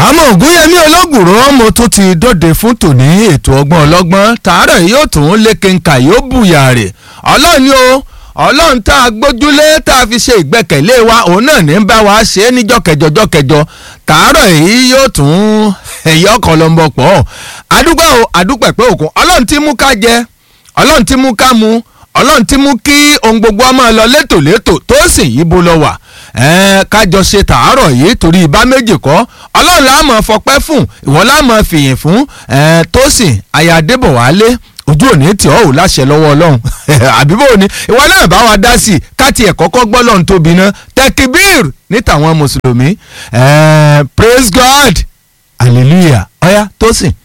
àmọ́ ògúnyẹmí ológùrò mo tún ti dóde fún tòní ètò ọgbọ́n ọlọ́gbọ́n tààrọ̀ yóò tún lékenkà yóò bùyà rè ọlọ́run ni o ọlọ́run tá a gbójúlé tá a fi ṣe ìgbẹ́kẹ̀lé wa òun náà ní bá wa ṣe é níjọ́ kẹjọ jọ́ kẹjọ tààrọ̀ yìí yóò tún ẹ̀yọ́ kan ló ń bọ̀ pọ̀ àdúgbò àdúpẹ̀ pé òkun ọlọ́run ti mú ká jẹ ọlọ́run ti mú ká mu ọlọ́run ti mú kí ohun gbogbo ọmọ lọ létòlétò tó sì yíbo lọ wà kájọ ṣe tàárọ̀ yìí torí ibà méjì kọ́ ọlọ́run la máa fọpẹ́ fún ìwọ la máa fìyìn fún tó sì aya adébọ̀wálé ojú òní tí ọ́ ò láṣẹ lọ́wọ́ ọlọ́run àbíbò ni ìwọ náà bá wa dá sí i káti ẹ̀ kọ́kọ́ gbọ́ lọ́run tóbi ná tẹkibir ní tàwọn mùsùlùmí praise God hallelujah ọ̀ya tó sìn.